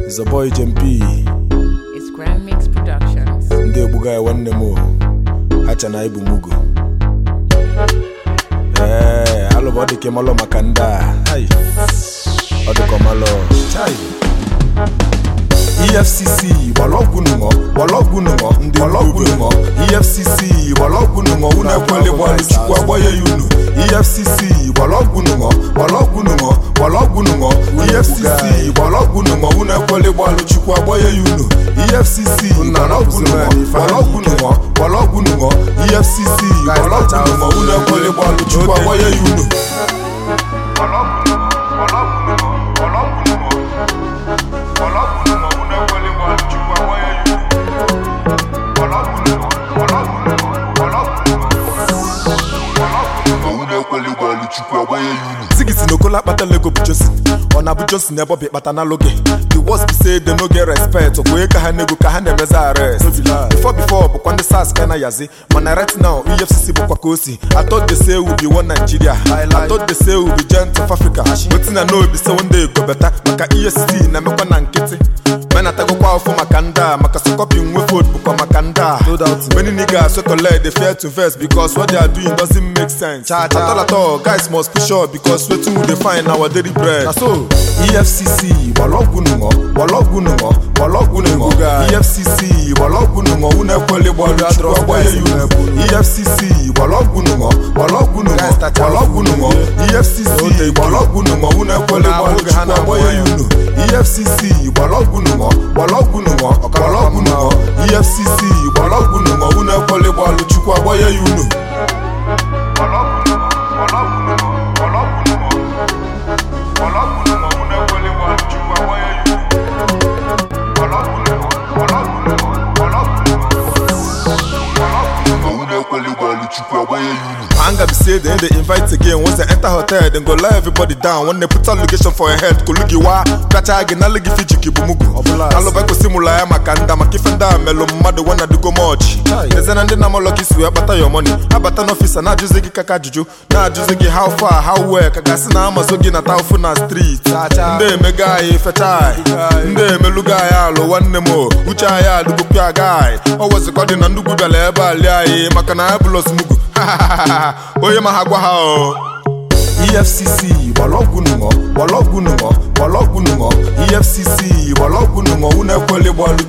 It's a boy JMP It's Grand Mix Productions. ndị egbuga ya nwanne m o hacha na ibu mugo ee alụba ọ dị ka ịmalụ maka ndị a Hai. ọ dị ka ọmalụ Chai. efcc gbọlọgwụ nụṅọ gbọlọgwụ nụṅọ ndị gbọlọgwụ nụṅọ efcc gbọlọgwụ nụṅọ unu ekwele gbalụ chukwu agbanye ya unu efcc gbọlọgwụ nụṅọ gbọlọgwụ nụṅọ gbọlọgwụ nụṅọ efcc gbọlọgwụ nụṅọ unu ekwele gbalụ chukwu agbanye ya unu efcc gbọlọgwụ nụṅọ gbọlọgwụ nụṅọ gbọlọgwụ nụṅọ efcc gbọlọgwụ nụṅọ unu ekwele gbalụ chukwu agbanye ya unu Ziggy si n'okola akpata lego bụ Josin ọ na-abụ Josin ebe ọ bụ ịkpata na loge the worst be say they no get respect okwe ka ha nego ka ha na-emezi arrest before before bụkwa ndị sars ka na yazi mana right now efcc bụkwa ka o si I thought they say we be one Nigeria I thought they say we be giant of Africa wetin I know be say one day go better maka efcc na-emekwa na nkịtị mena tagokwa afọ maka ndị a maka sọkọpi nwe vote bụkwa maka ndị a many niggas wey collect dey fear to invest because what they are doing doesn't make sense at all at all guys must push up because wetin we dey find na our daily bread na so efcc gbọlọgwụ nụṅọ gbọlọgwụ nụṅọ gbọlọgwụ nụṅọ efcc gbọlọgwụ nụṅọ unu ekwele gbalụ chukwu agbanye ya unu efcc gbọlọgwụ nụṅọ gbọlọgwụ nụṅọ gbọlọgwụ nụṅọ efcc gbọlọgwụ nụṅọ unu ekwele gbalụ chukwu agbanye ya unu efcc gbọlọgwụ nụṅọ gbọlọgwụ nụṅọ gbọlọgwụ nụṅọ efcc gbọlọgwụ nụṅọ unu ekwele gbalụ chukwu agbanye ya unu Anger be say they dey invite again once they enter hotel dem go lie everybody down when they put allegation for your head kolugi wa kacha gị na legi fijiki bụ mugu alụba gosi mụla ya maka nda maka ife ndị a melụ mmadụ wena dugo mọch eze na ndị na-amalọ ka isi wee kpata ya money abata n'ọfisa na-ajụzi gị kaka ajụjụ na-ajụzi gị how far how well ka gasị na amazo gị na taufu na street ndị emego anyị fecha anyị ndị emelugo anyị alụ nwanne m o uche anyị adụgopịa aga anyị ọ wezikọ dị na ndugwu bịara ebe a lie anyị maka na anyị bụlọs mugu onye ma ha gwa ha o efcc gbọlọgwụ nụṅọ gbọlọgwụ nụṅọ gbọlọgwụ nụṅọ efcc gbọlọgwụ nụṅọ unu ekwele gbalụ